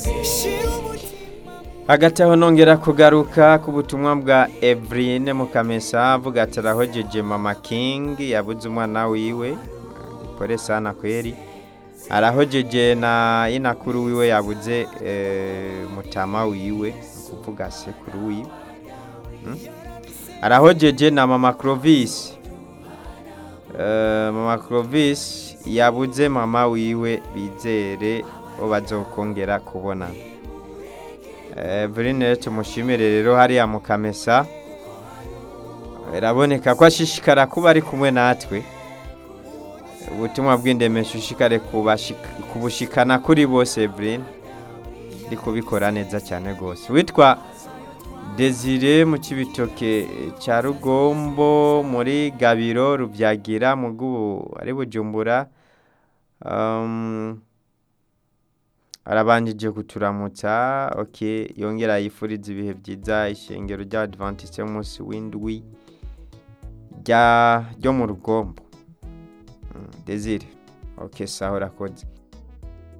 hagati aho nongera kugaruka ku butumwa bwa Evrine Mukamesa avuga ati arahojeje mama King yabuze umwana wiwe pole sana kweri arahojeje na inakuru wiwe yabuze eh, mutama wiwe kuvuga sekuru wiwe Hmm? arahojeje na mama Clovis Eh, mama Clovis yabuze mama wiwe bizere ko bazokongera kubonana Eveline tumushimire rero hariya mu kamesa biraboneka ko ashishikara kuba ari kumwe natwe ubutumwa bw'indemesho ushikare kubashika- kubushikana kuri bose Eveline ndi kubikora neza cyane rwose witwa Desire mu kibitoke cya Rugombo muri Gabiro Rubyagira mu bw'ubu ari Bujumbura um, arabanjije kuturamutsa ok yongera yifuriza ibihe byiza ishengero ry'abadventiste y'umunsi w'indwi rya ryo mu rugombo Mm, desire ok sawa urakoze